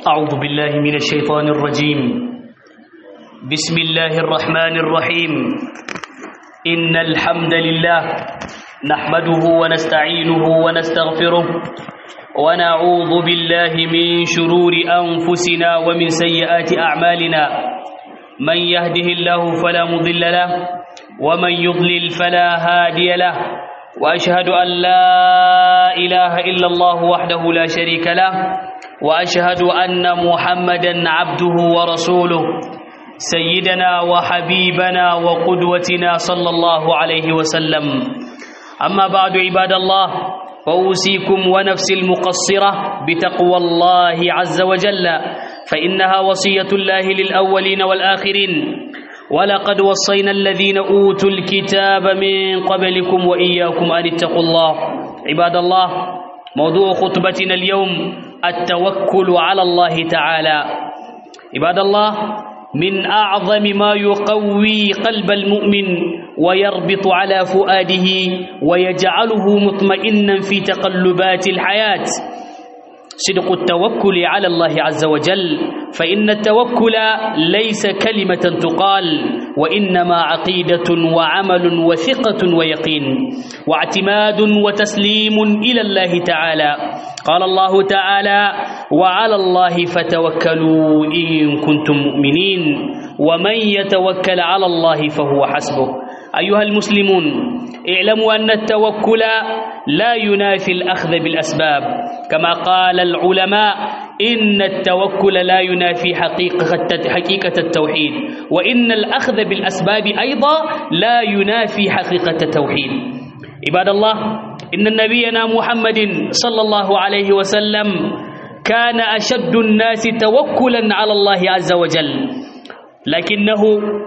أعوذ بالله من الشيطان الرجيم بسم الله الرحمن الرحيم إن الحمد لله نحمده ونستعينه ونستغفره ونعوذ بالله من شرور أنفسنا ومن سيئات أعمالنا من يهده الله فلا مضل له ومن يضلل فلا هادي له وأشهد أن لا إله إلا الله وحده لا شريك له وأشهد أن محمدا عبده ورسوله سيدنا وحبيبنا وقدوتنا صلى الله عليه وسلم أما بعد عباد الله فأوصيكم ونفسي المقصرة بتقوى الله عز وجل فإنها وصية الله للأولين والآخرين ولقد وصينا الذين أوتوا الكتاب من قبلكم وإياكم أن اتقوا الله عباد الله موضوع خطبتنا اليوم التوكل على الله تعالى عباد الله من أعظم ما يقوي قلب المؤمن ويربط على فؤاده ويجعله مطمئنا في تقلبات الحياة صدق التوكل على الله عز وجل فإن التوكل ليس كلمة تقال وإنما عقيدة وعمل وثقة ويقين واعتماد وتسليم إلى الله تعالى قال الله تعالى وعلى الله فتوكلوا إن كنتم مؤمنين ومن يتوكل على الله فهو حسبه أيها المسلمون اعلموا أن التوكل لا ينافي الأخذ بالأسباب كما قال العلماء إن التوكل لا ينافي حقيقة, حقيقة التوحيد وإن الأخذ بالأسباب أيضا لا ينافي حقيقة التوحيد عباد الله إن نبينا محمد صلى الله عليه وسلم كان أشد الناس توكلا على الله عز وجل لكنه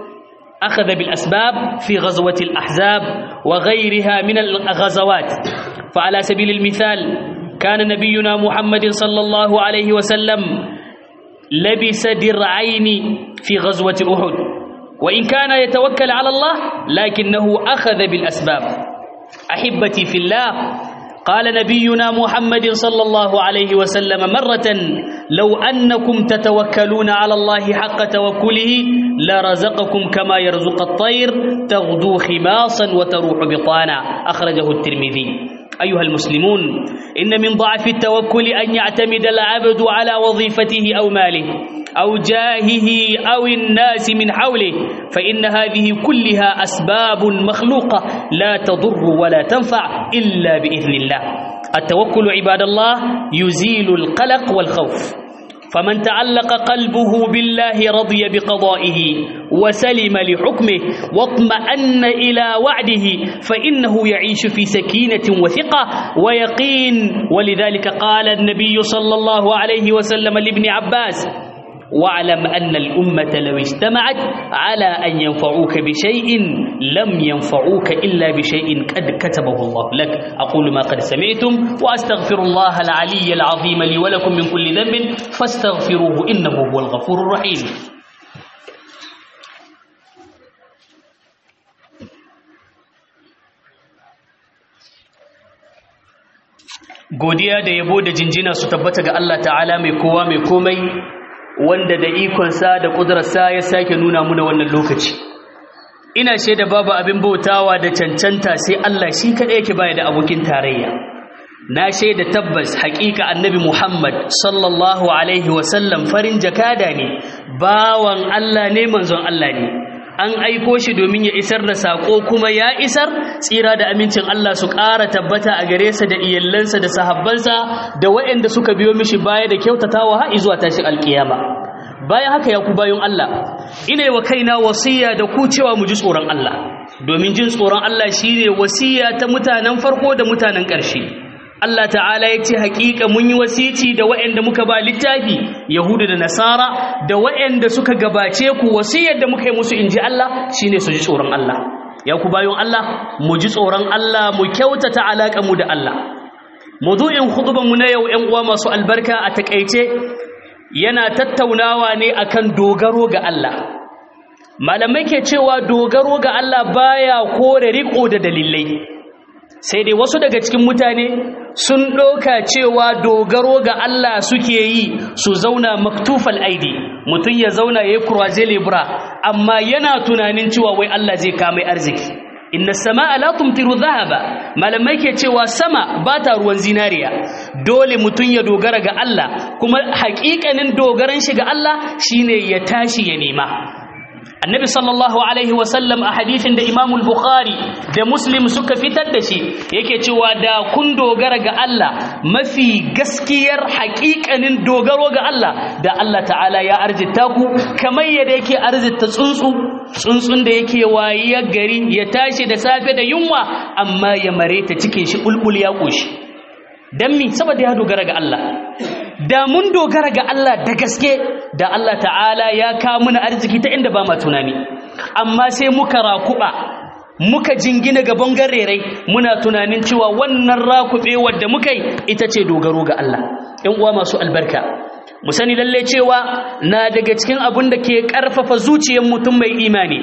أخذ بالأسباب في غزوة الأحزاب وغيرها من الغزوات فعلى سبيل المثال كان نبينا محمد صلى الله عليه وسلم لبس درعين في غزوة أحد وإن كان يتوكل على الله لكنه أخذ بالأسباب أحبتي في الله قال نبينا محمد صلى الله عليه وسلم مرة لو أنكم تتوكلون على الله حق توكله لرزقكم كما يرزق الطير تغدو خماصا وتروح بطانا أخرجه الترمذي أيها المسلمون إن من ضعف التوكل أن يعتمد العبد على وظيفته أو ماله أو جاهه أو الناس من حوله فإن هذه كلها أسباب مخلوقة لا تضر ولا تنفع إلا بإذن الله التوكل عباد الله يزيل القلق والخوف فمن تعلق قلبه بالله رضي بقضائه وسلم لحكمه واطمأن إلى وعده فإنه يعيش في سكينة وثقة ويقين ولذلك قال النبي صلى الله عليه وسلم لابن عباس واعلم أن الأمة لو اجتمعت على أن ينفعوك بشيء لم ينفعوك إلا بشيء قد كتبه الله لك أقول ما قد سمعتم وأستغفر الله العلي العظيم لي ولكم من كل ذنب فاستغفروه إنه هو الغفور الرحيم godiya da yabo da jinjina su tabbata ga Allah ta'ala mai kowa mai komai wanda da ikonsa da ƙudurarsa ya sake nuna muna wannan lokaci ina shaida babu abin bautawa da cancanta sai Allah shi kaɗai yake baya da abokin tarayya na shaida tabbas haƙiƙa annabi Muhammad sallallahu alaihi wasallam farin jakada ne bawan Allah ne manzon Allah ne an aiko shi domin ya isar da saƙo kuma ya isar tsira da amincin Allah su ƙara tabbata a gare sa da iyallansa da sahabbansa da waɗanda suka biyo mishi baya da kyautatawa har zuwa tashin alƙiyama bayan haka ya ku bayan Allah ina wa kaina wasiya da ku cewa mu ji tsoron Allah domin jin tsoron Allah shine wasiya ta mutanen farko da mutanen ƙarshe Allah ta'ala ya ce haƙiƙa mun yi wasici da waɗanda muka ba littafi Yahudu da Nasara da waɗanda suka gabace ku wasiyar da muka yi musu inji Allah shine su ji tsoron Allah ya ku bayan Allah mu ji tsoron Allah mu kyautata alaƙa mu da Allah mawdu'in khutban mu na yau ƴan uwa masu albarka a takeice yana tattaunawa ne akan dogaro ga Allah malamai ke cewa dogaro ga Allah baya kore riko da dalilai sai dai wasu daga cikin mutane sun ɗauka cewa dogaro ga Allah suke yi su zauna maktufal aidi mutum ya zauna ya yi kurwaje lebura amma yana tunanin cewa wai Allah zai kamai arziki inna sama'a la tumtiru dhahaba malamai ke cewa sama ba ta ruwan zinariya dole mutum ya dogara ga Allah kuma haƙiƙanin dogaran shi ga Allah shine ya tashi ya nema annabi sallallahu alaihi wasallam a hadithin da imamul bukhari da muslim suka fitar da shi yake cewa da kun dogara ga Allah mafi gaskiyar haƙiƙanin dogaro ga Allah da Allah ta'ala ya arzita ku kamar yadda yake arzita tsuntsu tsuntsun da yake wayiyar gari ya tashi da safe da yunwa amma ya mare ta cikin shi bulbul ya ƙoshi don mi saboda ya dogara ga Allah da mun dogara ga Allah da gaske da Allah ta'ala ya kawo mana arziki ta inda ba ma tunani amma sai muka rakuba muka jingina ga bangarerai muna tunanin cewa wannan rakube wadda muka yi ita ce dogaro ga Allah ɗan uwa masu albarka mu sani lalle cewa na daga cikin abin da ke ƙarfafa zuciyar mutum mai imani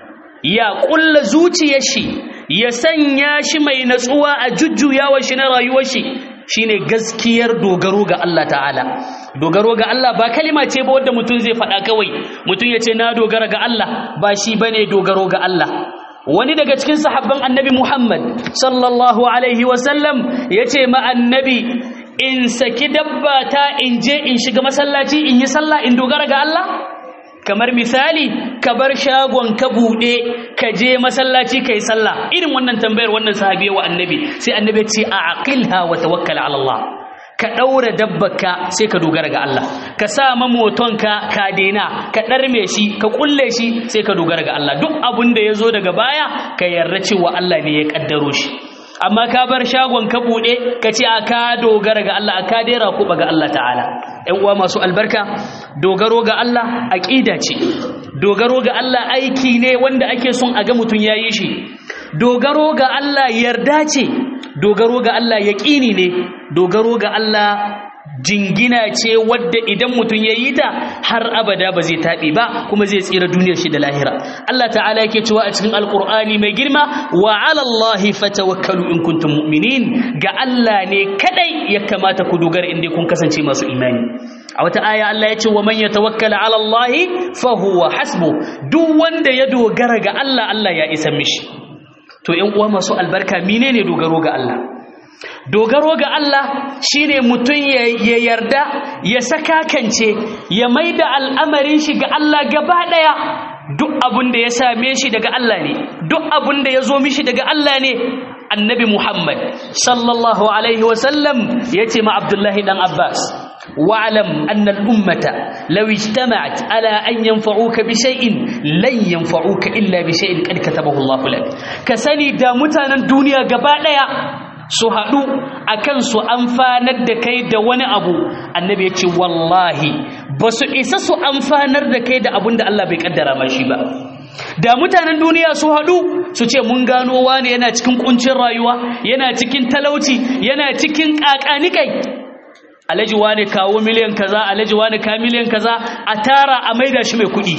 ya ƙulla zuciyar shi ya sanya shi mai natsuwa a jujjuyawar shi na rayuwar shi shine gaskiyar dogaro ga Allah ta'ala dogaro ga Allah ba kalima ce ba wanda mutum zai faɗa kawai mutum ya ce na dogara ga Allah ba shi bane dogaro ga Allah wani daga cikin sahabban annabi Muhammad sallallahu alaihi wasallam ya ce ma annabi in saki dabba ta in je in shiga masallaci in yi sallah in dogara ga Allah kamar misali ka bar shagon ka buɗe ka je masallaci kai sallah irin wannan tambayar wannan sahabi wa annabi sai annabi ce a aqilha wa tawakkal ala Allah ka daura dabbaka sai ka dogara ga Allah ka sa mamotonka ka dena ka darme shi ka kulle shi sai ka dogara ga Allah duk abun da yazo daga baya ka yarda cewa Allah ne ya kaddaro shi amma ka bar shagon ka buɗe ka ce a ka dogara ga Allah a ka dera kuɓa ga Allah ta'ala ‘yan uwa masu albarka dogaro ga Allah aƙida ce dogaro ga Allah aiki ne wanda ake son a ga mutum ya yi shi dogaro ga Allah yarda ce dogaro ga Allah yaƙini ne dogaro ga Allah jingina ce wadda idan mutum ya yi ta har abada ba zai taɓe ba kuma zai tsira duniyar shi da lahira Allah ta'ala yake cewa a cikin alkur'ani mai girma wa ala Allahi fatawakkalu in kuntum mu'minin ga Allah ne kadai ya kamata ku dogara inda kun kasance masu imani a wata aya Allah ya ce wa man yatawakkala ala Allahi fa huwa hasbu duk wanda ya dogara ga Allah Allah ya isa mishi to ƴan uwa masu albarka menene dogaro ga Allah dogaro ga Allah shine mutum ya yarda ya sakakance ya maida al'amarin shi ga Allah gaba daya duk abin da ya same shi daga Allah ne duk abin da ya zo mishi daga Allah ne annabi Muhammad sallallahu alaihi wasallam ya ce ma Abdullahi dan Abbas واعلم أن الأمة لو اجتمعت على أن ينفعوك بشيء لن ينفعوك إلا بشيء قد كتبه الله لك كسني دامتنا الدنيا قبالها su haɗu a kan su amfanar da kai da wani abu annabi ya ce wallahi ba su isa su amfanar da kai da abin da Allah bai kaddara mashi ba da mutanen duniya su haɗu su ce mun gano wani yana cikin kuncin rayuwa yana cikin talauci yana cikin ƙaƙanikai alhaji wani kawo miliyan kaza alhaji wani ka miliyan kaza a tara a maida shi mai kuɗi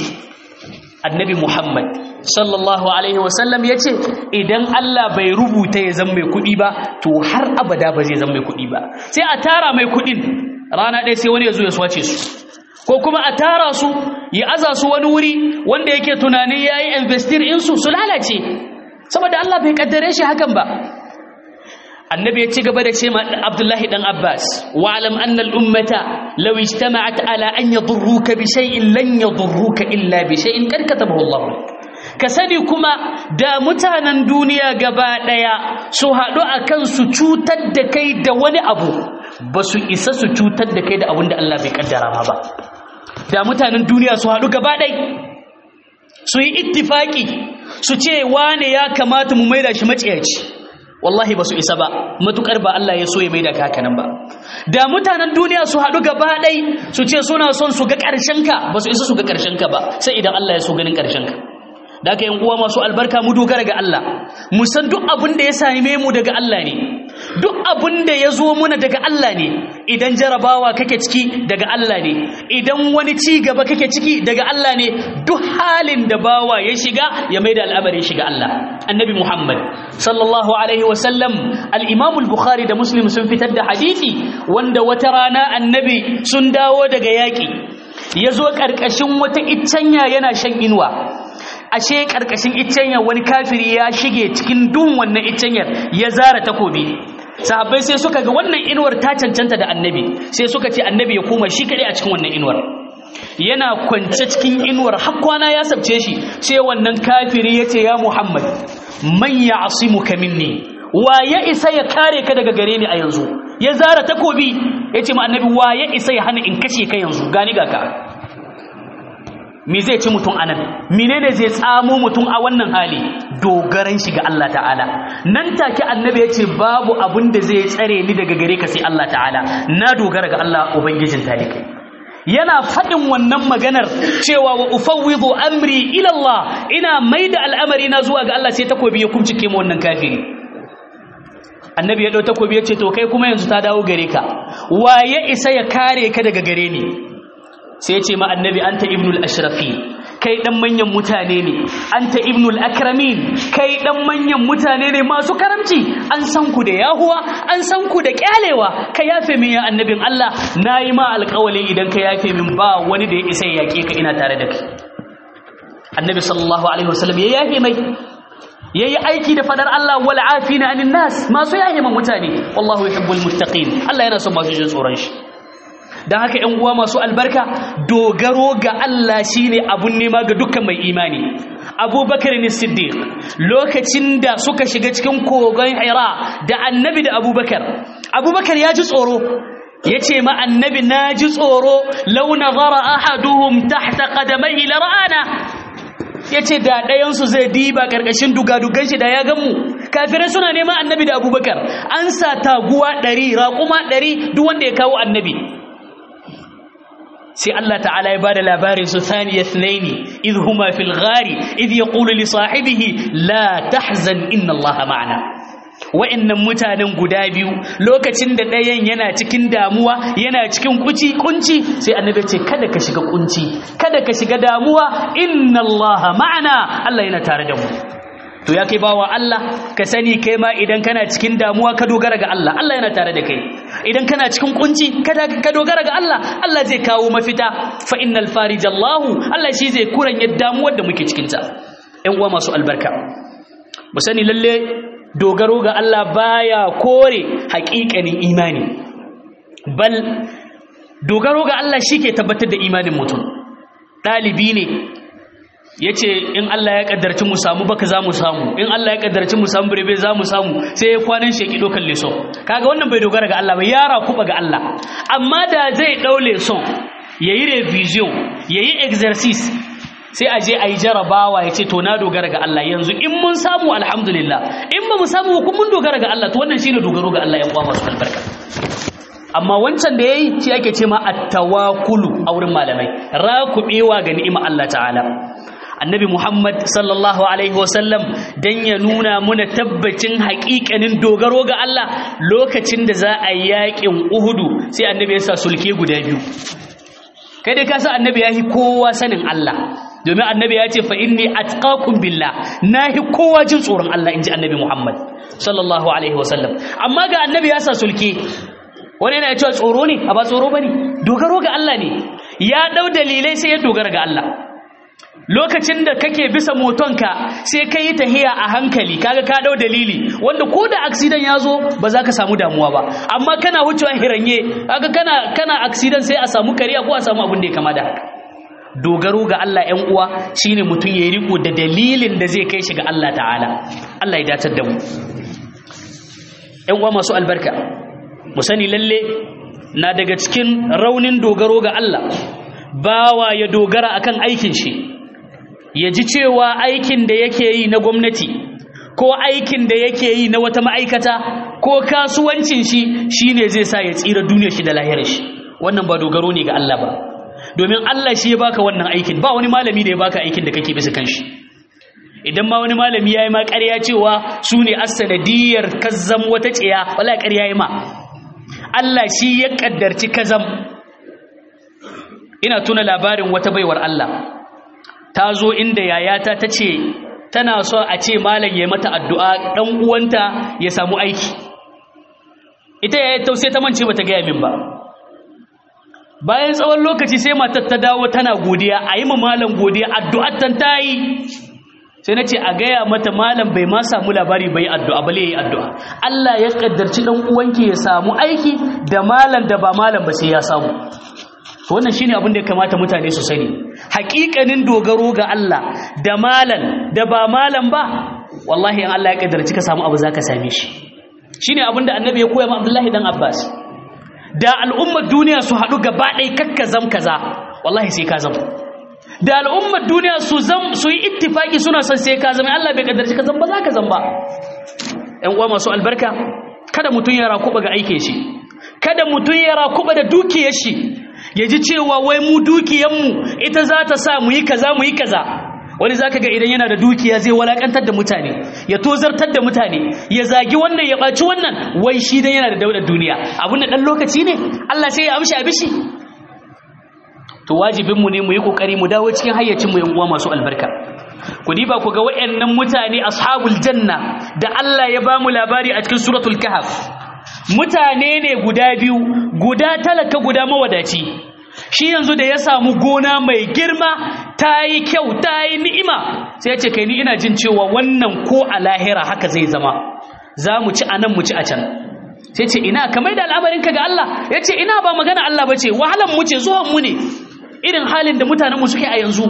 annabi muhammad sallallahu alaihi wasallam ya ce idan Allah bai rubuta ya zama mai kuɗi ba to har abada ba zai zama mai kuɗi ba sai a tara mai kuɗin rana ɗaya sai wani ya zo ya swace su ko kuma a tara su ya aza su wani wuri wanda yake tunanin ya yi investir insu su lalace saboda Allah bai kaddare shi hakan ba annabi ya ci gaba da ce ma abdullahi dan abbas wa alam anna al ummata law ijtama'at ala an yadurruka bi shay'in lan yadurruka illa bi shay'in qad katabahu Allah ka sani kuma da mutanen duniya gaba daya su haɗu akan su cutar da kai da wani abu ba su isa su cutar da kai da abin da Allah bai kaddara ma ba da mutanen duniya su haɗu gaba ɗai su yi ittifaki su ce wane ya kamata mu maida shi maciyaci wallahi ba su isa ba matukar ba Allah ya so ya maida ka haka nan ba da mutanen duniya su haɗu gaba ɗai su ce suna son su ga ƙarshen ka ba su isa su ga ƙarshen ka ba sai idan Allah ya so ganin ƙarshen ka da aka uwa masu albarka mu dogara ga Allah mu san duk abin da ya same mu daga Allah ne duk abin da ya zo muna daga Allah ne idan jarabawa kake ciki daga Allah ne idan wani ci gaba kake ciki daga Allah ne duk halin da bawa ya shiga ya maida al'amari shiga Allah annabi Muhammad sallallahu alaihi wasallam al-Imam al-Bukhari da Muslim sun fitar da hadisi wanda wata rana annabi sun dawo daga yaƙi ya zo ƙarƙashin wata iccenya yana shan inuwa ashe ƙarƙashin iccenya wani kafiri ya shige cikin dun wannan iccenyar ya zara takobi sahabbai sai suka ga wannan inuwar ta cancanta da annabi sai suka ce annabi ya koma shi kaɗai a cikin wannan inuwar yana kwance cikin inuwar har kwana ya sabce shi sai wannan kafiri ya ce ya muhammad man ya asimuka minni wa ya isa ya kare ka daga gare ni a yanzu ya zara takobi ya ce ma annabi wa ya isa ya hana in kashe ka yanzu gani ga ka me zai ci mutum anan menene zai tsamo mutum a wannan hali dogaran shi ga Allah ta'ala nan take annabi ya ce babu abin da zai tsare ni daga gare ka sai Allah ta'ala na dogara ga Allah ubangijin talikai yana faɗin wannan maganar cewa wa ufawwidu amri ila Allah ina maida al'amari na zuwa ga Allah sai takobi ya kumcike mu wannan kafiri annabi ya ɗau takobi ya ce to kai kuma yanzu ta dawo gare ka wa ya isa ya kare ka daga gare ni sai ya ce ma annabi anta ibnul ashrafi kai dan manyan mutane ne anta ibnul akramin kai dan manyan mutane ne masu karamci an san ku da yahuwa an san ku da kyalewa ka yafe min ya annabin Allah nayi ma alƙawali idan ka yafe min ba wani da ya isa ya yake ka ina tare da kai annabi sallallahu alaihi wasallam ya yafe mai yayi aiki da fadar Allah wal afina anin nas masu yahima mutane wallahu yuhibbul muttaqin Allah yana son masu jin tsoron shi dan haka ƴan uwa masu albarka dogaro ga Allah shine abun nema ga dukkan mai imani Abubakar ne Siddiq lokacin da suka shiga cikin kogon Hira da Annabi da Abubakar Abubakar ya ji tsoro yace ma Annabi na ji tsoro law nazara ahaduhum tahta qadamaihi la ra'ana ya ce da ɗayansu zai diba ƙarƙashin dugadugan shi da ya ganmu kafirai suna neman annabi da abubakar an sa taguwa ɗari raƙuma ɗari duk wanda ya kawo annabi sai Allah ta'ala ya bada labarin su thaniya thnaini idh huma fil ghari idh yaqulu li sahibihi la tahzan inna Allah ma'ana wa'annan mutanen guda biyu lokacin da ɗayan yana cikin damuwa yana cikin kuci kunci sai annabi ce kada ka shiga kunci kada ka shiga damuwa inna Allah ma'ana Allah yana tare da mu to ya kai bawa Allah ka sani kai ma idan kana cikin damuwa ka dogara ga Allah Allah yana tare da kai idan kana cikin kunci kada ka dogara ga Allah Allah zai kawo mafita fa innal farijallahu Allah shi zai kuranya damuwar da muke cikin ta ƴan uwa masu albarka mu sani lalle dogaro ga Allah baya kore haƙiƙanin imani bal dogaro ga Allah shike tabbatar da imanin mutum ɗalibi ne ya ce in Allah ya ƙaddarci mu samu baka za mu samu in Allah ya ƙaddarci mu samu birebe za mu samu sai ya kwanan sheki ɗaukar leson kaga wannan bai dogara ga Allah ba yara kuɓa ga Allah amma da zai ɗau leson ya yi revision ya yi exercise sai a je a yi jarabawa ya ce to na dogara ga Allah yanzu in mun samu alhamdulillah in ba mu samu kun mun dogara ga Allah to wannan shine dogaro ga Allah yan uwa masu albarka amma wancan da yayi shi ake ce ma at-tawakkulu a wurin malamai rakubewa ga ni'ima Allah ta'ala annabi Muhammad sallallahu alaihi wasallam dan ya nuna muna tabbacin haƙiƙanin dogaro ga Allah lokacin da za a yi yaƙin Uhudu sai annabi ya sa sulke guda biyu kai dai ka san annabi ya yi kowa sanin Allah domin annabi ya ce fa inni atqakum billah nahi kowa jin tsoron Allah inji annabi Muhammad sallallahu alaihi wasallam amma ga annabi ya sa sulke wani yana cewa tsoro ne a ba tsoro bane dogaro ga Allah ne ya dau dalilai sai ya dogara ga Allah lokacin da kake bisa motonka sai ka yi tahiya a hankali kaga ka dau dalili wanda ko da accident ya zo ba za ka samu damuwa ba amma kana wucewa hiranye kaga kana kana accident sai a samu kariya ko a samu abin da ya kama da haka dogaro ga Allah ‘yan uwa shine mutum ya riko da dalilin da zai kai shi ga Allah ta'ala Allah ya datar da mu ‘yan uwa masu albarka mu sani lalle na daga cikin raunin dogaro ga Allah bawa ya dogara akan aikin shi ya ji cewa aikin da yake yi na gwamnati ko aikin da yake yi na wata ma'aikata ko kasuwancin shi shine zai sa ya tsira duniyar shi da lahirar shi wannan ba dogaro ne ga Allah ba domin Allah shi ya baka wannan aikin ba wani malami da ya baka aikin da kake bisa kanshi idan ma wani malami yayi ma ƙarya cewa su ne as-sanadiyar kazzam wata tsiya wala ƙarya yayi ma Allah shi ya kaddarci kazam ina tuna labarin wata baiwar Allah ta zo inda yayata ta ce tana so a ce malam ya mata addu'a dan uwanta ya samu aiki ita yayata tausai ta mance bata gaya min ba bayan tsawon lokaci sai matar ta dawo tana godiya a yi ma malam godiya addu'ar tan ta yi sai na ce a gaya mata malam bai ma samu labari bai addu'a bale yi addu'a Allah ya kaddarci dan uwanki ya samu aiki da malam da ba malam ba sai ya samu to wannan shine abin da ya kamata mutane su sani haƙiƙanin dogaro ga Allah da malam da ba malam ba wallahi in Allah ya kaddarci ka samu abu zaka same shi shine abin da annabi ya koya ma Abdullahi dan Abbas da al'ummar duniya su haɗu gaba ɗaya kakka zam kaza wallahi sai ka zama da al'ummar duniya su zam su yi ittifaki suna son sai ka zama Allah bai kaddarci ka zamba za ka zamba ƴan uwa masu albarka kada mutum ya rakuba ga aikin shi kada mutum ya rakuba da dukiyar shi ya ji cewa wai mu dukiyarmu ita za ta sa mu yi kaza mu yi kaza wani zaka ga idan yana da dukiya zai walakantar da mutane ya tozartar da mutane ya zagi wannan ya ɓaci wannan wai shi dan yana da daular duniya abin da ɗan lokaci ne Allah sai ya amshi abishi to wajibinmu ne mu yi kokari mu dawo cikin hayyacin mu yan uwa masu albarka ku diba ku ga wayannan mutane ashabul janna da Allah ya ba mu labari a cikin suratul kahf mutane ne guda biyu guda talaka guda mawadaci shi yanzu da ya samu gona mai girma ta yi kyau ta yi ni'ima sai ya ce kai ni ina jin cewa wannan ko a lahira haka zai zama za mu ci a nan mu ci a can sai ce ina kamar da al'amarinka ga Allah ya ce ina ba magana Allah ba ce wahalan mu ce zuwan mu ne irin halin da mutanenmu suke a yanzu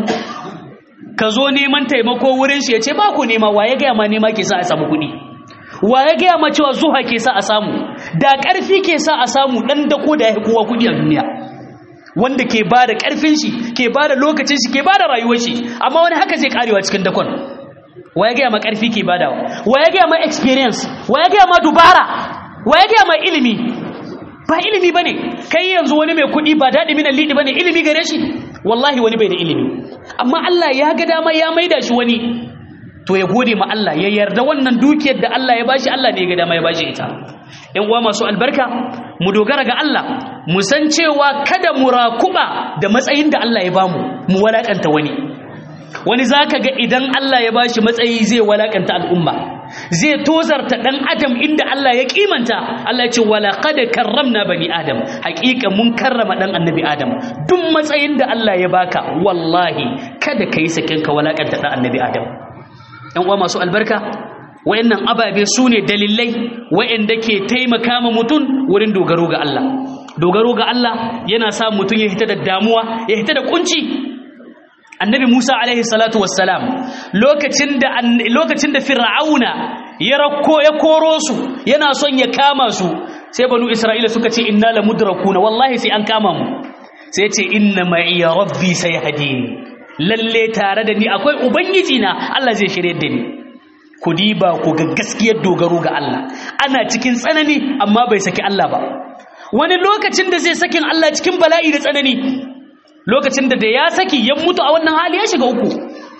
ka zo neman taimako wurin shi ya ce ba ku nema wa ya gaya ma nema ke sa a samu kuɗi wa ya gaya ma cewa zuha ke sa a samu da ƙarfi ke sa a samu ɗan dako da ya fi kowa kuɗi a duniya wanda ke ba da ƙarfin shi ke ba da lokacin shi ke ba da rayuwar shi amma wani haka zai karewa cikin dakon wa ya gaya ma ƙarfi ke badawa wa ya gaya ma experience wa ya gaya ma dubara wa ya gaya ma ilimi ba ilimi bane kai yanzu wani mai kuɗi ba daɗi minan liɗi bane ilimi gare shi wallahi wani bai da ilimi amma Allah ya ga dama ya maida shi wani to ya gode ma Allah ya yarda wannan dukiyar da Allah ya bashi Allah ne ya ga dama ya bashi ita ƴan uwa masu albarka mu dogara ga Allah mu san cewa kada mu rakuba da matsayin da Allah ya bamu mu walakanta wani wani zaka ga idan Allah ya bashi matsayi zai walakanta al'umma zai tozarta dan adam inda Allah ya kimanta Allah ya ce wala qad karramna bani adam haƙiƙa mun karrama dan annabi adam duk matsayin da Allah ya baka wallahi kada kai sakin ka walakanta dan annabi adam ɗan uwa masu albarka wayannan ababe su ne dalilai wayanda ke taimaka ma mutum wurin dogaro ga Allah dogaro ga Allah yana sa mutum ya hita da damuwa ya hita da kunci annabi Musa alaihi salatu wassalam lokacin da lokacin da fir'auna ya rakko ya koro su yana son ya kama su sai banu isra'ila suka ce inna la mudrakuna wallahi sai an kama mu sai ya ce inna ma'i rabbi sayhadini lalle tare da ni akwai ubangiji na Allah zai shirye da ni ku diba ku ga gaskiyar dogaro ga Allah ana cikin tsanani amma bai saki Allah ba wani lokacin da zai sakin Allah cikin bala'i da tsanani lokacin da da ya saki ya mutu a wannan hali ya shiga uku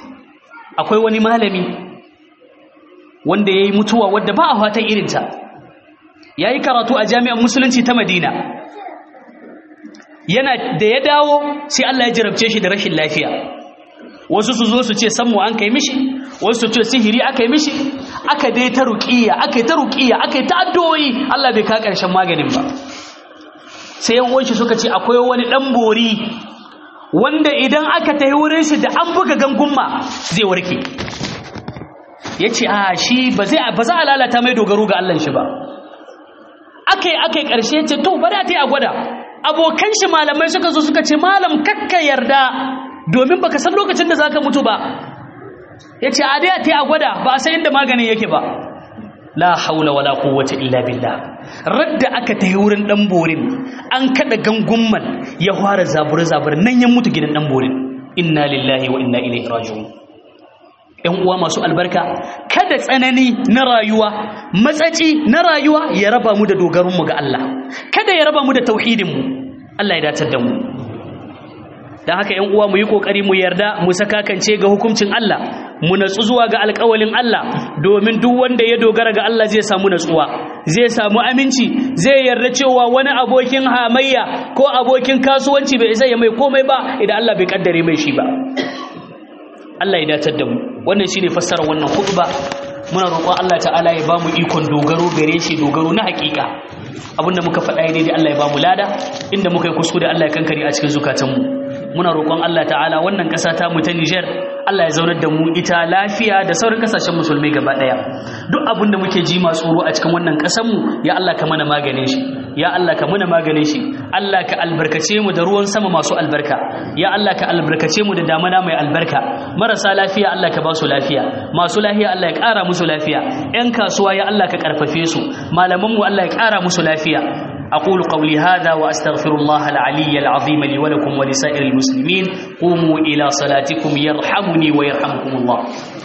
akwai wani malami wanda ya yi mutuwa wadda ba a fatan irinta ya yi karatu a jami'ar musulunci ta madina yana da ya dawo sai Allah ya jarabce shi da rashin lafiya wasu su zo su ce sammu an kai mishi wasu su ce sihiri aka yi mishi aka dai ta ruƙiya aka yi ta ruƙiya aka yi ta addu'o'i Allah bai ka ƙarshen maganin ba sai yan uwanshi suka ce akwai wani ɗan bori wanda idan aka tafi wurin shi da an buga gangunma zai warke ya ce a shi ba za a lalata mai dogaro ga Allah shi ba aka yi aka yi ƙarshe ce to bari a ta yi a gwada abokan shi malamai suka zo suka ce malam kakka yarda domin baka san lokacin da zaka mutu ba ya ce a dai a ta yi a gwada ba a san inda maganin yake ba la haula wala quwwata illa billah radda aka tayi wurin dan borin an kada gangumman ya fara zabure zabure nan ya mutu gidan dan borin inna lillahi wa inna ilaihi raji'un ƴan uwa masu albarka kada tsanani na rayuwa matsaci na rayuwa ya raba mu da dogaron mu ga Allah kada ya raba mu da tauhidin mu Allah ya datar da mu dan haka ƴan uwa mu yi kokari mu yarda mu saka kance ga hukuncin Allah mu natsu zuwa ga alƙawalin Allah domin duk wanda ya dogara ga Allah zai samu natsuwa zai samu aminci zai yarda cewa wani abokin hamayya ko abokin kasuwanci bai isa ya mai komai ba idan Allah bai kaddare mai shi ba Allah ya datar da mu wannan shine fassarar wannan khutba muna roƙon Allah ta'ala ya bamu ikon dogaro gare shi dogaro na hakika abinda muka faɗa daidai Allah ya bamu lada inda muka yi kuskure Allah ya kankare a cikin zukatanmu muna roƙon Allah ta'ala wannan ƙasa ta mu ta Niger Allah ya zaunar da mu ita lafiya da sauran kasashen musulmai gaba ɗaya duk abin da muke ji masu tsoro a cikin wannan ƙasar mu ya Allah ka mana maganin shi ya Allah ka mana maganin shi Allah ka albarkace mu da ruwan sama masu albarka ya Allah ka albarkace mu da damana mai albarka marasa lafiya Allah ka ba su lafiya masu lafiya Allah ya ƙara musu lafiya ƴan kasuwa ya Allah ka ƙarfafe su malaman mu Allah ya ƙara musu lafiya أقول قولي هذا وأستغفر الله العلي العظيم لي ولكم ولسائر المسلمين قوموا إلى صلاتكم يرحمني ويرحمكم الله